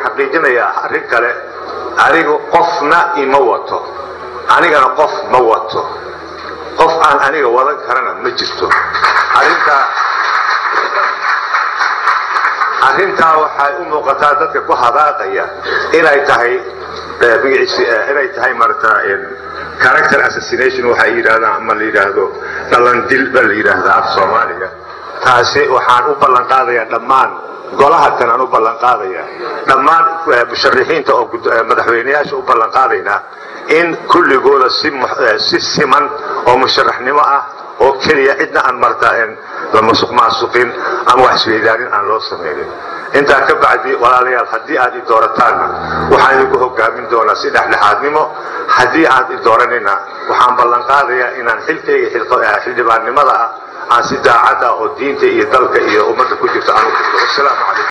xaqiijinayaa arrin kale anigu qofna ima wato anigana qof ma wato qof aan aniga wadan karana ma jirto arrintaa arrintaa waxay u muuqataa dadka ku hadaaqaya inay tahay inay tahay marata character assassination waxay yidhahdaan ama la yidhaahdo dhalandil ba la yidhaahdaa af soomaaliga taasi waxaan u ballan qaadayaa dhammaan golaha kan aan u ballan qaadaya dhammaan musharixiinta oo madaxweyneyaasha u ballan qaadaynaa in kulligooda si siman oo musharaxnimo ah oo keliya cidna aan marta la masuq maasuqin ama wax isweydaanin aan loo samaynin intaa ka bacdi walaalayaal haddii aad i doorataanna waxaan idinku hogaamin doonaa si dhexdhexaadnimo haddii aad i dooranina waxaan ballan qaadayaa inaan xilkayga xildhibaannimada ah aan si daacad ah oo diinta iyo dalka iyo ummadda ku jirto aan u wasalaamu calaykum